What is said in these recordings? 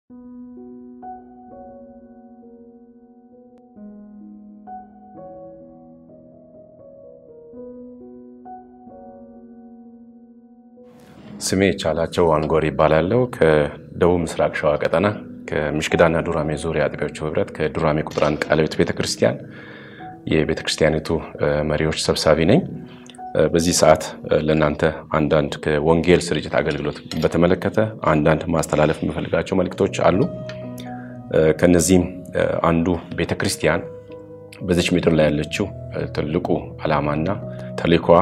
ስሜ ቻላቸው አንጎር ይባላለው ከደቡብ ምስራቅ ሸዋ ቀጠና ከምሽክዳና ዱራሜ ዙሪያ አጥቢያዎቹ ህብረት ከዱራሜ ቁጥር አንድ ቃለ ሕይወት ቤተክርስቲያን የቤተክርስቲያኒቱ መሪዎች ሰብሳቢ ነኝ። በዚህ ሰዓት ለእናንተ አንዳንድ ከወንጌል ስርጭት አገልግሎት በተመለከተ አንዳንድ ማስተላለፍ የምፈልጋቸው መልእክቶች አሉ። ከነዚህም አንዱ ቤተክርስቲያን በዚች ምድር ላይ ያለችው ትልቁ ዓላማና ተልእኮዋ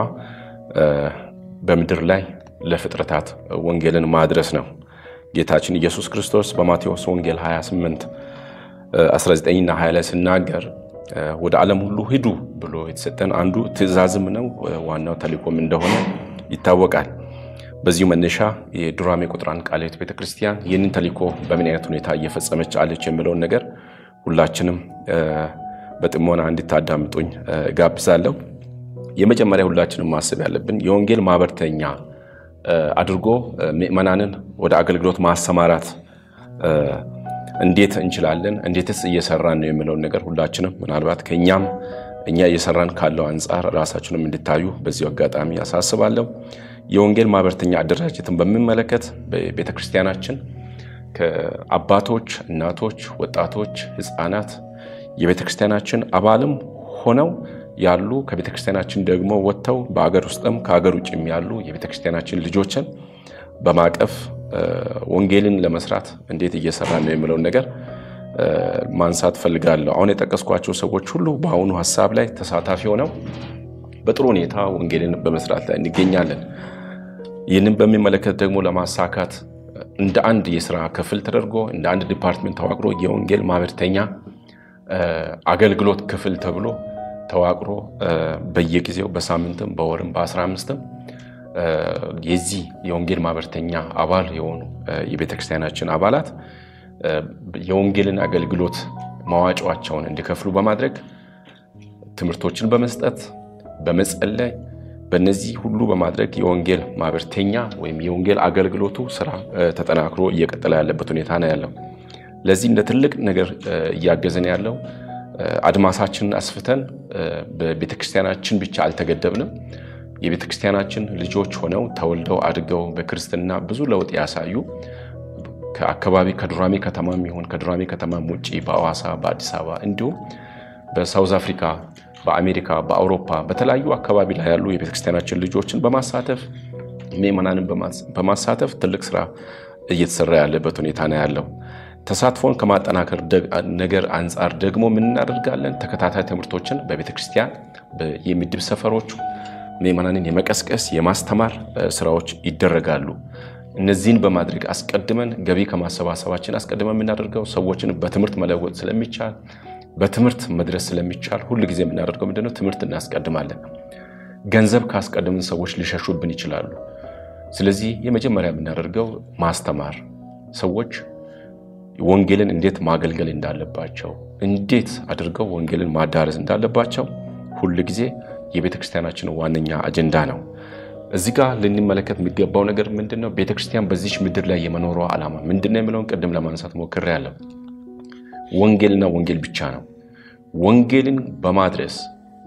በምድር ላይ ለፍጥረታት ወንጌልን ማድረስ ነው። ጌታችን ኢየሱስ ክርስቶስ በማቴዎስ ወንጌል 28 19ና 20 ላይ ሲናገር ወደ ዓለም ሁሉ ሂዱ ብሎ የተሰጠን አንዱ ትእዛዝም ነው፣ ዋናው ተልእኮም እንደሆነ ይታወቃል። በዚሁ መነሻ የዱራሜ ቁጥር አንድ ቃለ ሕይወት ቤተክርስቲያን ይህንን ተልእኮ በምን አይነት ሁኔታ እየፈጸመች አለች የሚለውን ነገር ሁላችንም በጥሞና እንድታዳምጡኝ ጋብዛለሁ። የመጀመሪያ ሁላችንም ማሰብ ያለብን የወንጌል ማህበርተኛ አድርጎ ምዕመናንን ወደ አገልግሎት ማሰማራት እንዴት እንችላለን፣ እንዴትስ እየሰራን ነው የሚለውን ነገር ሁላችንም ምናልባት ከእኛም እኛ እየሰራን ካለው አንጻር ራሳችንም እንድታዩ በዚሁ አጋጣሚ ያሳስባለሁ። የወንጌል ማህበርተኛ አደራጀትን በሚመለከት በቤተክርስቲያናችን ከአባቶች፣ እናቶች፣ ወጣቶች፣ ህፃናት የቤተክርስቲያናችን አባልም ሆነው ያሉ ከቤተክርስቲያናችን ደግሞ ወጥተው በአገር ውስጥም ከሀገር ውጭም ያሉ የቤተክርስቲያናችን ልጆችን በማቀፍ ወንጌልን ለመስራት እንዴት እየሰራ ነው የሚለውን ነገር ማንሳት ፈልጋለሁ። አሁን የጠቀስኳቸው ሰዎች ሁሉ በአሁኑ ሀሳብ ላይ ተሳታፊ ሆነው በጥሩ ሁኔታ ወንጌልን በመስራት ላይ እንገኛለን። ይህንን በሚመለከት ደግሞ ለማሳካት እንደ አንድ የስራ ክፍል ተደርጎ እንደ አንድ ዲፓርትሜንት ተዋቅሮ የወንጌል ማህበርተኛ አገልግሎት ክፍል ተብሎ ተዋቅሮ በየጊዜው በሳምንትም በወርም በአስራ አምስትም የዚህ የወንጌል ማህበርተኛ አባል የሆኑ የቤተክርስቲያናችን አባላት የወንጌልን አገልግሎት መዋጮቸውን እንዲከፍሉ በማድረግ ትምህርቶችን በመስጠት በመጸለይ በእነዚህ ሁሉ በማድረግ የወንጌል ማህበርተኛ ወይም የወንጌል አገልግሎቱ ስራ ተጠናክሮ እየቀጠለ ያለበት ሁኔታ ነው ያለው። ለዚህ እንደ ትልቅ ነገር እያገዘን ያለው አድማሳችንን አስፍተን በቤተክርስቲያናችን ብቻ አልተገደብንም። የቤተክርስቲያናችን ልጆች ሆነው ተወልደው አድገው በክርስትና ብዙ ለውጥ ያሳዩ ከአካባቢ ከዱራሜ ከተማም ይሁን ከዱራሜ ከተማም ውጭ በአዋሳ፣ በአዲስ አበባ እንዲሁም በሳውዝ አፍሪካ፣ በአሜሪካ፣ በአውሮፓ በተለያዩ አካባቢ ላይ ያሉ የቤተክርስቲያናችን ልጆችን በማሳተፍ ምዕመናንን በማሳተፍ ትልቅ ስራ እየተሰራ ያለበት ሁኔታ ነው ያለው። ተሳትፎን ከማጠናከር ነገር አንጻር ደግሞ ምን እናደርጋለን? ተከታታይ ትምህርቶችን በቤተክርስቲያን የምድብ ሰፈሮቹ ምዕመናንን የመቀስቀስ የማስተማር ስራዎች ይደረጋሉ። እነዚህን በማድረግ አስቀድመን ገቢ ከማሰባሰባችን አስቀድመን የምናደርገው ሰዎችን በትምህርት መለወጥ ስለሚቻል በትምህርት መድረስ ስለሚቻል ሁል ጊዜ የምናደርገው ምንድነው? ትምህርት እናስቀድማለን። ገንዘብ ካስቀድምን ሰዎች ሊሸሹብን ይችላሉ። ስለዚህ የመጀመሪያ የምናደርገው ማስተማር ሰዎች ወንጌልን እንዴት ማገልገል እንዳለባቸው፣ እንዴት አድርገው ወንጌልን ማዳረስ እንዳለባቸው ሁል ጊዜ የቤተ ክርስቲያናችን ዋነኛ አጀንዳ ነው። እዚህ ጋር ልንመለከት የሚገባው ነገር ምንድን ነው? ቤተ ክርስቲያን በዚች ምድር ላይ የመኖሯ ዓላማ ምንድን ነው የሚለውን ቅድም ለማንሳት ሞክሬያለሁ። ወንጌልና ወንጌል ብቻ ነው። ወንጌልን በማድረስ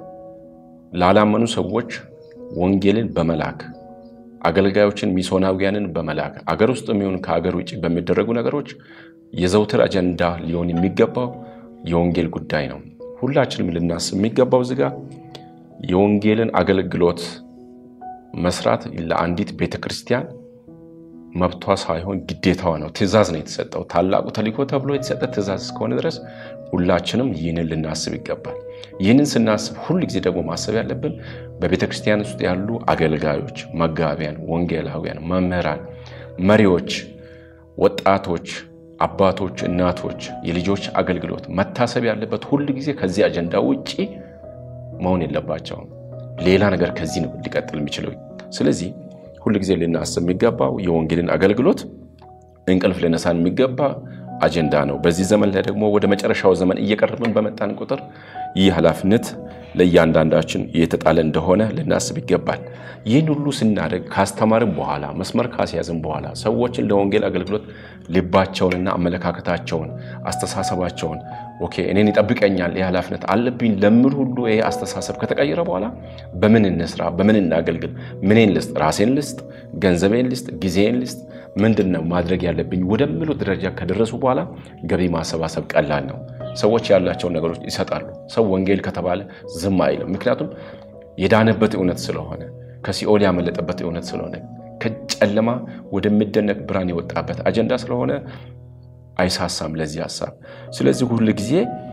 ላላመኑ ሰዎች ወንጌልን በመላክ አገልጋዮችን ሚስዮናውያንን በመላክ አገር ውስጥ የሚሆን ከሀገር ውጭ በሚደረጉ ነገሮች የዘውትር አጀንዳ ሊሆን የሚገባው የወንጌል ጉዳይ ነው። ሁላችንም ልናስብ የሚገባው እዚህ ጋር የወንጌልን አገልግሎት መስራት ለአንዲት ቤተ ክርስቲያን መብቷ ሳይሆን ግዴታዋ ነው። ትእዛዝ ነው የተሰጠው። ታላቁ ተልእኮ ተብሎ የተሰጠ ትእዛዝ እስከሆነ ድረስ ሁላችንም ይህንን ልናስብ ይገባል። ይህንን ስናስብ ሁል ጊዜ ደግሞ ማሰብ ያለብን በቤተ ክርስቲያን ውስጥ ያሉ አገልጋዮች፣ መጋቢያን፣ ወንጌላውያን፣ መምህራን፣ መሪዎች፣ ወጣቶች፣ አባቶች፣ እናቶች፣ የልጆች አገልግሎት መታሰብ ያለበት ሁል ጊዜ ከዚህ አጀንዳ ውጪ መሆን የለባቸውም። ሌላ ነገር ከዚህ ነው ሊቀጥል የሚችለው። ስለዚህ ሁል ጊዜ ልናስብ የሚገባው የወንጌልን አገልግሎት እንቅልፍ ልነሳን የሚገባ አጀንዳ ነው። በዚህ ዘመን ላይ ደግሞ ወደ መጨረሻው ዘመን እየቀረብን በመጣን ቁጥር ይህ ኃላፊነት ለእያንዳንዳችን የተጣለ እንደሆነ ልናስብ ይገባል። ይህን ሁሉ ስናደርግ ካስተማርን በኋላ መስመር ካስያዝን በኋላ ሰዎችን ለወንጌል አገልግሎት ልባቸውንና አመለካከታቸውን፣ አስተሳሰባቸውን ኦኬ እኔን ይጠብቀኛል ይህ ኃላፊነት አለብኝ ለምን ሁሉ ይሄ አስተሳሰብ ከተቀየረ በኋላ በምን እንስራ፣ በምን እናገልግል፣ ምኔን ልስጥ፣ ራሴን ልስጥ፣ ገንዘቤን ልስጥ፣ ጊዜን ልስጥ፣ ምንድን ነው ማድረግ ያለብኝ ወደሚሉ ደረጃ ከደረሱ በኋላ ገቢ ማሰባሰብ ቀላል ነው። ሰዎች ያላቸውን ነገሮች ይሰጣሉ። ሰው ወንጌል ከተባለ ዝም አይልም። ምክንያቱም የዳነበት እውነት ስለሆነ ከሲኦል ያመለጠበት እውነት ስለሆነ ከጨለማ ወደሚደነቅ ብርሃን የወጣበት አጀንዳ ስለሆነ አይሳሳም ለዚህ ሀሳብ። ስለዚህ ሁል ጊዜ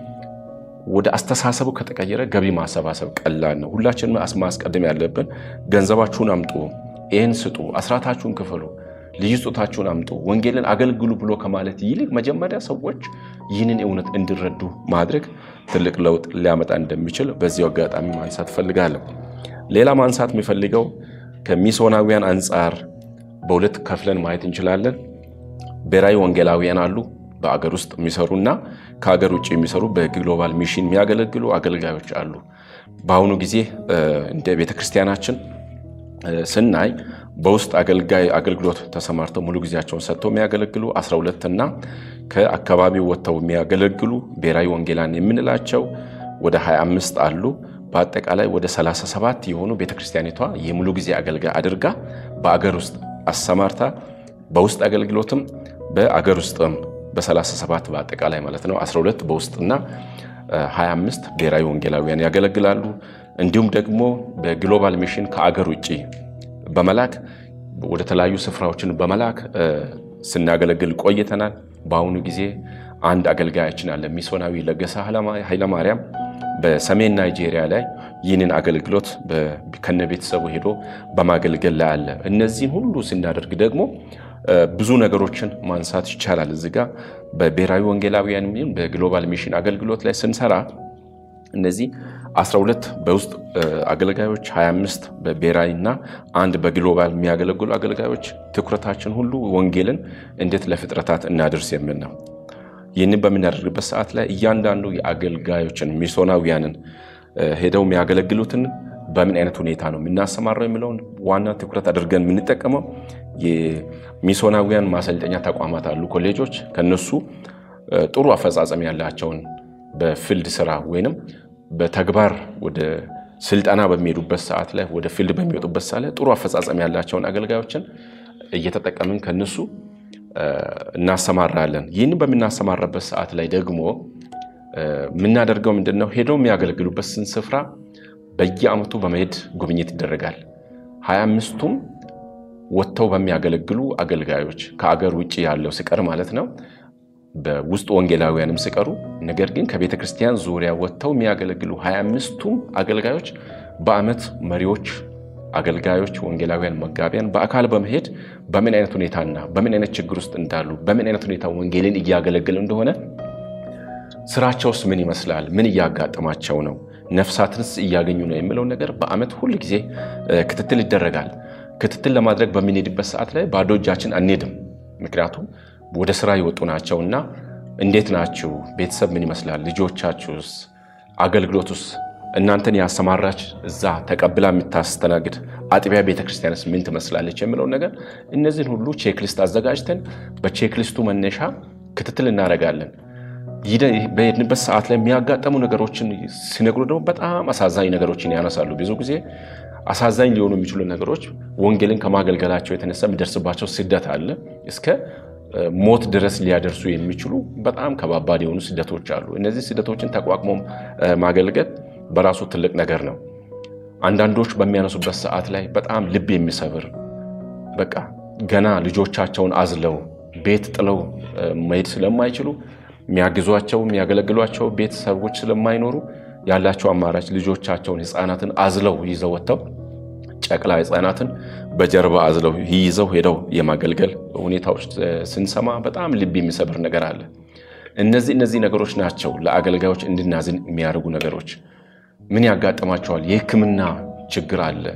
ወደ አስተሳሰቡ ከተቀየረ ገቢ ማሰባሰብ ቀላል ነው። ሁላችንም ማስቀደም ያለብን ገንዘባችሁን አምጡ፣ ይህን ስጡ፣ አስራታችሁን ክፈሉ፣ ልዩ ስጦታችሁን አምጡ፣ ወንጌልን አገልግሉ ብሎ ከማለት ይልቅ መጀመሪያ ሰዎች ይህንን እውነት እንዲረዱ ማድረግ ትልቅ ለውጥ ሊያመጣ እንደሚችል በዚሁ አጋጣሚ ማንሳት እፈልጋለሁ። ሌላ ማንሳት የሚፈልገው ከሚስዮናውያን አንጻር በሁለት ከፍለን ማየት እንችላለን። ብሔራዊ ወንጌላውያን አሉ፣ በአገር ውስጥ የሚሰሩና ከሀገር ውጭ የሚሰሩ በግሎባል ሚሽን የሚያገለግሉ አገልጋዮች አሉ። በአሁኑ ጊዜ እንደ ቤተክርስቲያናችን ስናይ በውስጥ አገልጋይ አገልግሎት ተሰማርተው ሙሉ ጊዜያቸውን ሰጥተው የሚያገለግሉ 12 እና ከአካባቢው ወጥተው የሚያገለግሉ ብሔራዊ ወንጌላን የምንላቸው ወደ 25 አሉ። በአጠቃላይ ወደ 37 የሆኑ ቤተክርስቲያኒቷ የሙሉ ጊዜ አገልጋይ አድርጋ በአገር ውስጥ አሰማርታ በውስጥ አገልግሎትም በአገር ውስጥም በ37 በአጠቃላይ ማለት ነው 12 በውስጥና 25 ብሔራዊ ወንጌላውያን ያገለግላሉ። እንዲሁም ደግሞ በግሎባል ሚሽን ከአገር ውጭ በመላክ ወደ ተለያዩ ስፍራዎችን በመላክ ስናገለግል ቆይተናል። በአሁኑ ጊዜ አንድ አገልጋያችን አለ፣ ሚስዮናዊ ለገሰ ኃይለማርያም በሰሜን ናይጄሪያ ላይ ይህንን አገልግሎት ከነ ቤተሰቡ ሄዶ በማገልገል ላይ አለ። እነዚህን ሁሉ ስናደርግ ደግሞ ብዙ ነገሮችን ማንሳት ይቻላል። እዚህ ጋ በብሔራዊ ወንጌላውያን በግሎባል ሚሽን አገልግሎት ላይ ስንሰራ እነዚህ 12 በውስጥ አገልጋዮች 25 በብሔራዊ እና አንድ በግሎባል የሚያገለግሉ አገልጋዮች ትኩረታችን ሁሉ ወንጌልን እንዴት ለፍጥረታት እናድርስ የሚል ነው። ይህንን በምናደርግበት ሰዓት ላይ እያንዳንዱ የአገልጋዮችን ሚስዮናውያንን ሄደው የሚያገለግሉትን በምን አይነት ሁኔታ ነው የምናሰማራው የሚለውን ዋና ትኩረት አድርገን የምንጠቀመው የሚስዮናውያን ማሰልጠኛ ተቋማት አሉ፣ ኮሌጆች ከነሱ ጥሩ አፈጻጸም ያላቸውን በፊልድ ስራ ወይንም በተግባር ወደ ስልጠና በሚሄዱበት ሰዓት ላይ ወደ ፊልድ በሚወጡበት ሰዓት ላይ ጥሩ አፈጻጸም ያላቸውን አገልጋዮችን እየተጠቀምን ከነሱ እናሰማራለን። ይህንን በምናሰማራበት ሰዓት ላይ ደግሞ የምናደርገው ምንድን ነው? ሄደው የሚያገለግሉበት ስን ስፍራ በየዓመቱ በመሄድ ጉብኝት ይደረጋል። ሀያ አምስቱም ወጥተው በሚያገለግሉ አገልጋዮች ከአገር ውጭ ያለው ሲቀር ማለት ነው በውስጥ ወንጌላውያንም ሲቀሩ ነገር ግን ከቤተ ክርስቲያን ዙሪያ ወጥተው የሚያገለግሉ ሀያ አምስቱም አገልጋዮች በዓመት መሪዎች አገልጋዮች ወንጌላውያን መጋቢያን በአካል በመሄድ በምን አይነት ሁኔታና በምን አይነት ችግር ውስጥ እንዳሉ በምን አይነት ሁኔታ ወንጌልን እያገለገሉ እንደሆነ ስራቸውስ ምን ይመስላል፣ ምን እያጋጠማቸው ነው፣ ነፍሳትንስ እያገኙ ነው የሚለው ነገር በዓመት ሁል ጊዜ ክትትል ይደረጋል። ክትትል ለማድረግ በምንሄድበት ሰዓት ላይ ባዶ እጃችን አንሄድም። ምክንያቱም ወደ ስራ የወጡ ናቸውና እንዴት ናችሁ? ቤተሰብ ምን ይመስላል? ልጆቻችሁስ? አገልግሎቱስ እናንተን ያሰማራች እዛ ተቀብላ የምታስተናግድ አጥቢያ ቤተክርስቲያንስ ምን ትመስላለች የሚለውን ነገር እነዚህን ሁሉ ቼክሊስት አዘጋጅተን በቼክሊስቱ መነሻ ክትትል እናደርጋለን። በሄድንበት ሰዓት ላይ የሚያጋጠሙ ነገሮችን ሲነግሩ ደግሞ በጣም አሳዛኝ ነገሮችን ያነሳሉ። ብዙ ጊዜ አሳዛኝ ሊሆኑ የሚችሉ ነገሮች ወንጌልን ከማገልገላቸው የተነሳ የሚደርስባቸው ስደት አለ እስከ ሞት ድረስ ሊያደርሱ የሚችሉ በጣም ከባባድ የሆኑ ስደቶች አሉ። እነዚህ ስደቶችን ተቋቁሞ ማገልገል በራሱ ትልቅ ነገር ነው። አንዳንዶች በሚያነሱበት ሰዓት ላይ በጣም ልብ የሚሰብር በቃ ገና ልጆቻቸውን አዝለው ቤት ጥለው መሄድ ስለማይችሉ የሚያግዟቸው የሚያገለግሏቸው ቤተሰቦች ስለማይኖሩ ያላቸው አማራጭ ልጆቻቸውን ሕፃናትን አዝለው ይዘው ወጥተው ጨቅላ ሕፃናትን በጀርባ አዝለው ይዘው ሄደው የማገልገል ሁኔታዎች ስንሰማ በጣም ልብ የሚሰብር ነገር አለ። እነዚህ እነዚህ ነገሮች ናቸው ለአገልጋዮች እንድናዝን የሚያደርጉ ነገሮች። ምን ያጋጥማቸዋል? የሕክምና ችግር አለ።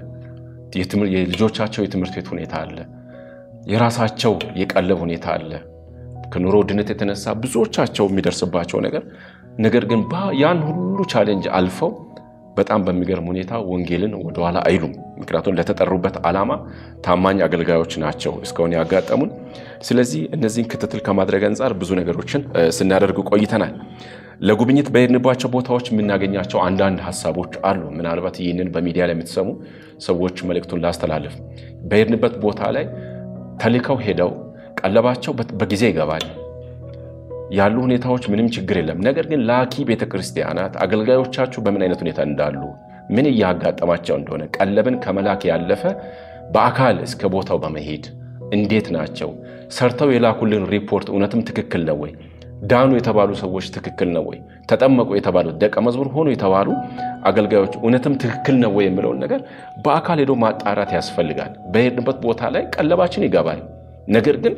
የልጆቻቸው የትምህርት ቤት ሁኔታ አለ። የራሳቸው የቀለብ ሁኔታ አለ። ከኑሮ ውድነት የተነሳ ብዙዎቻቸው የሚደርስባቸው ነገር ነገር ግን ያን ሁሉ ቻሌንጅ አልፈው በጣም በሚገርም ሁኔታ ወንጌልን ወደኋላ አይሉም። ምክንያቱም ለተጠሩበት ዓላማ ታማኝ አገልጋዮች ናቸው እስካሁን ያጋጠሙን። ስለዚህ እነዚህን ክትትል ከማድረግ አንጻር ብዙ ነገሮችን ስናደርግ ቆይተናል። ለጉብኝት በሄድንባቸው ቦታዎች የምናገኛቸው አንዳንድ ሀሳቦች አሉ። ምናልባት ይህንን በሚዲያ ላይ የምትሰሙ ሰዎች መልእክቱን ላስተላልፍ። በሄድንበት ቦታ ላይ ተልከው ሄደው ቀለባቸው በጊዜ ይገባል ያሉ ሁኔታዎች ምንም ችግር የለም። ነገር ግን ላኪ ቤተክርስቲያናት አገልጋዮቻችሁ በምን አይነት ሁኔታ እንዳሉ ምን እያጋጠማቸው እንደሆነ ቀለብን ከመላክ ያለፈ በአካል እስከ ቦታው በመሄድ እንዴት ናቸው ሰርተው የላኩልን ሪፖርት እውነትም ትክክል ነው ወይ? ዳኑ የተባሉ ሰዎች ትክክል ነው ወይ? ተጠመቁ የተባሉ ደቀ መዝሙር ሆኑ የተባሉ አገልጋዮች እውነትም ትክክል ነው ወይ የሚለውን ነገር በአካል ሄዶ ማጣራት ያስፈልጋል። በሄድንበት ቦታ ላይ ቀለባችን ይገባል። ነገር ግን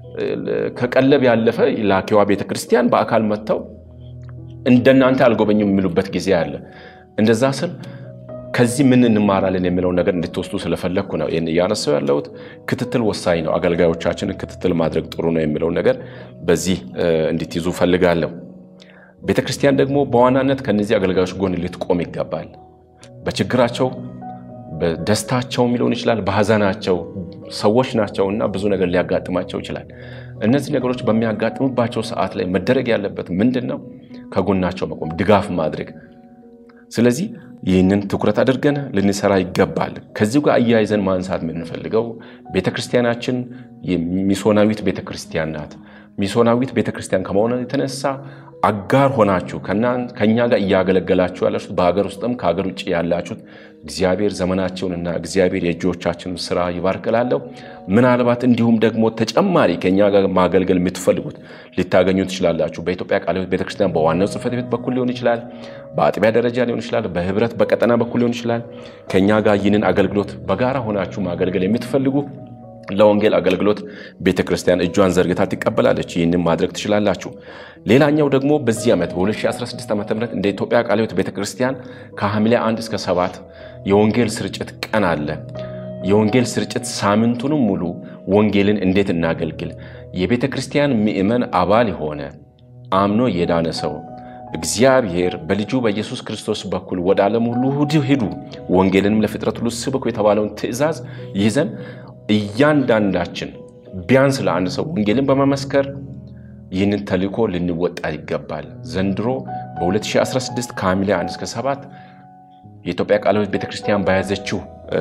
ከቀለብ ያለፈ ላኪዋ ቤተክርስቲያን በአካል መጥተው እንደናንተ አልጎበኙም የሚሉበት ጊዜ አለ። እንደዛ ስል ከዚህ ምን እንማራለን የሚለውን ነገር እንድትወስዱ ስለፈለግኩ ነው ይህን እያነሳው ያለሁት። ክትትል ወሳኝ ነው። አገልጋዮቻችንን ክትትል ማድረግ ጥሩ ነው የሚለውን ነገር በዚህ እንድትይዙ ፈልጋለሁ። ቤተክርስቲያን ደግሞ በዋናነት ከነዚህ አገልጋዮች ጎን ልትቆም ይገባል። በችግራቸው በደስታቸውም ሊሆን ይችላል፣ በሀዘናቸው ሰዎች ናቸውና ብዙ ነገር ሊያጋጥማቸው ይችላል። እነዚህ ነገሮች በሚያጋጥሙባቸው ሰዓት ላይ መደረግ ያለበት ምንድን ነው? ከጎናቸው መቆም፣ ድጋፍ ማድረግ። ስለዚህ ይህንን ትኩረት አድርገን ልንሰራ ይገባል። ከዚሁ ጋር አያይዘን ማንሳት የምንፈልገው ቤተክርስቲያናችን የሚሶናዊት ቤተክርስቲያን ናት። ሚሶናዊት ቤተክርስቲያን ከመሆኑ የተነሳ አጋር ሆናችሁ ከኛ ጋር እያገለገላችሁ ያላችሁት በሀገር ውስጥም ከሀገር ውጭ ያላችሁት እግዚአብሔር ዘመናቸውንና እግዚአብሔር የእጆቻችንን ስራ ይባርክላለሁ። ምናልባት እንዲሁም ደግሞ ተጨማሪ ከኛ ጋር ማገልገል የምትፈልጉት ልታገኙ ትችላላችሁ። በኢትዮጵያ ቃለ ሕይወት ቤተክርስቲያን በዋናው ጽሕፈት ቤት በኩል ሊሆን ይችላል፣ በአጥቢያ ደረጃ ሊሆን ይችላል፣ በህብረት በቀጠና በኩል ሊሆን ይችላል። ከኛ ጋር ይህንን አገልግሎት በጋራ ሆናችሁ ማገልገል የምትፈልጉ ለወንጌል አገልግሎት ቤተ ክርስቲያን እጇን ዘርግታ ትቀበላለች። ይህንን ማድረግ ትችላላችሁ። ሌላኛው ደግሞ በዚህ ዓመት በ2016 ዓ ም እንደ ኢትዮጵያ ቃለ ሕይወት ቤተ ክርስቲያን ከሐምሌ 1 እስከ 7 የወንጌል ስርጭት ቀን አለ። የወንጌል ስርጭት ሳምንቱንም ሙሉ ወንጌልን እንዴት እናገልግል፣ የቤተ ክርስቲያን ምእመን አባል የሆነ አምኖ የዳነ ሰው እግዚአብሔር በልጁ በኢየሱስ ክርስቶስ በኩል ወደ ዓለም ሁሉ ሂዱ፣ ወንጌልንም ለፍጥረት ሁሉ ስበኩ የተባለውን ትእዛዝ ይዘን እያንዳንዳችን ቢያንስ ለአንድ ሰው ወንጌልን በመመስከር ይህንን ተልእኮ ልንወጣ ይገባል። ዘንድሮ በ2016 ከሐምሌ 1 እስከ 7 የኢትዮጵያ ቃለ ሕይወት ቤተክርስቲያን በያዘችው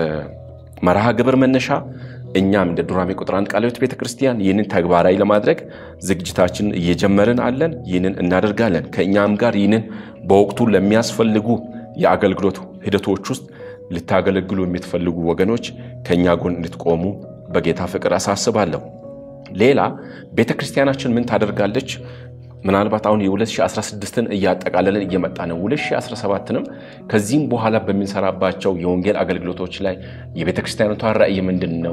መርሃ ግብር መነሻ እኛም እንደ ዱራሜ ቁጥር አንድ ቃለ ሕይወት ቤተክርስቲያን ይህንን ተግባራዊ ለማድረግ ዝግጅታችንን እየጀመርን አለን። ይህንን እናደርጋለን። ከእኛም ጋር ይህንን በወቅቱ ለሚያስፈልጉ የአገልግሎት ሂደቶች ውስጥ ልታገለግሉ የምትፈልጉ ወገኖች ከእኛ ጎን እንድትቆሙ በጌታ ፍቅር አሳስባለሁ። ሌላ ቤተ ክርስቲያናችን ምን ታደርጋለች? ምናልባት አሁን የ2016ን እያጠቃለልን እየመጣ ነው። 2017ንም ከዚህም በኋላ በምንሰራባቸው የወንጌል አገልግሎቶች ላይ የቤተ ክርስቲያኖቷ ራዕይ ምንድን ነው?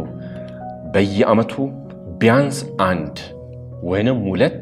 በየዓመቱ ቢያንስ አንድ ወይንም ሁለት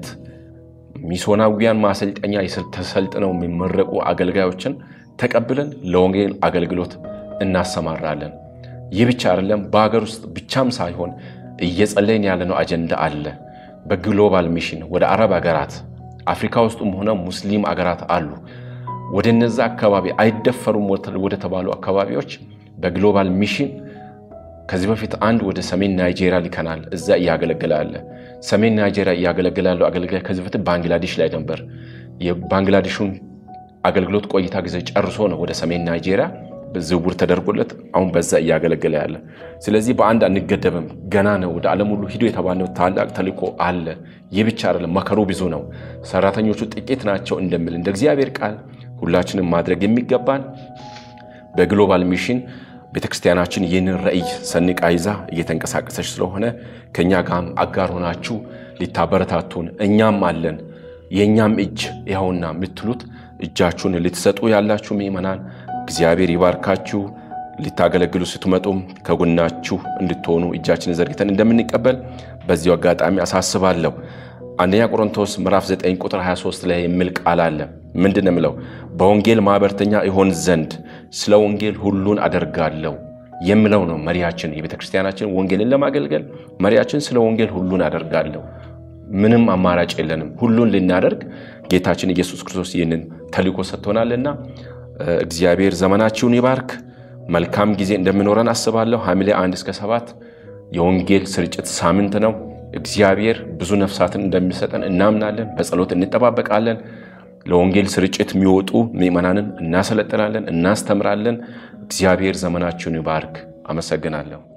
ሚሶናዊያን ማሰልጠኛ ተሰልጥነው የሚመረቁ አገልጋዮችን ተቀብለን ለወንጌል አገልግሎት እናሰማራለን። ይህ ብቻ አይደለም። በሀገር ውስጥ ብቻም ሳይሆን እየጸለይን ያለነው አጀንዳ አለ። በግሎባል ሚሽን ወደ አረብ ሀገራት፣ አፍሪካ ውስጥም ሆነ ሙስሊም አገራት አሉ። ወደ እነዛ አካባቢ አይደፈሩም ወደ ተባሉ አካባቢዎች በግሎባል ሚሽን ከዚህ በፊት አንድ ወደ ሰሜን ናይጄሪያ ልከናል። እዛ እያገለገለ አለ። ሰሜን ናይጄሪያ እያገለገለ ያለው አገልጋይ ከዚህ በፊት ባንግላዴሽ ላይ ነበር። የባንግላዴሹን አገልግሎት ቆይታ ጊዜ ጨርሶ ነው ወደ ሰሜን ናይጄሪያ ዝውውር ተደርጎለት አሁን በዛ እያገለገለ ያለ። ስለዚህ በአንድ አንገደብም፣ ገና ነው። ወደ ዓለም ሁሉ ሂዶ የተባለው ታላቅ ተልእኮ አለ። ይህ ብቻ አይደለም፣ መከሩ ብዙ ነው፣ ሰራተኞቹ ጥቂት ናቸው እንደሚል እንደ እግዚአብሔር ቃል ሁላችንም ማድረግ የሚገባን በግሎባል ሚሽን ቤተክርስቲያናችን ይህንን ራዕይ ሰንቃ ይዛ እየተንቀሳቀሰች ስለሆነ ከእኛ ጋርም አጋር ሆናችሁ ሊታበረታቱን እኛም አለን የእኛም እጅ ይኸውና የምትሉት እጃችሁን ልትሰጡ ያላችሁ ምዕመናን እግዚአብሔር ይባርካችሁ። ልታገለግሉ ስትመጡም ከጎናችሁ እንድትሆኑ እጃችንን ዘርግተን እንደምንቀበል በዚሁ አጋጣሚ አሳስባለሁ። አንደኛ ቆሮንቶስ ምዕራፍ 9 ቁጥር 23 ላይ የሚል ቃል አለ። ምንድን ነው የሚለው? በወንጌል ማኅበርተኛ ይሆን ዘንድ ስለ ወንጌል ሁሉን አደርጋለሁ የሚለው ነው መሪያችን። የቤተ ክርስቲያናችን ወንጌልን ለማገልገል መሪያችን ስለ ወንጌል ሁሉን አደርጋለሁ ምንም አማራጭ የለንም። ሁሉን ልናደርግ ጌታችን ኢየሱስ ክርስቶስ ይህንን ተልእኮ ሰጥቶናልና እግዚአብሔር ዘመናችሁን ይባርክ። መልካም ጊዜ እንደሚኖረን አስባለሁ። ሐምሌ አንድ እስከ ሰባት የወንጌል ስርጭት ሳምንት ነው። እግዚአብሔር ብዙ ነፍሳትን እንደሚሰጠን እናምናለን። በጸሎት እንጠባበቃለን። ለወንጌል ስርጭት የሚወጡ ምዕመናንን እናሰለጥናለን፣ እናስተምራለን። እግዚአብሔር ዘመናችሁን ይባርክ። አመሰግናለሁ።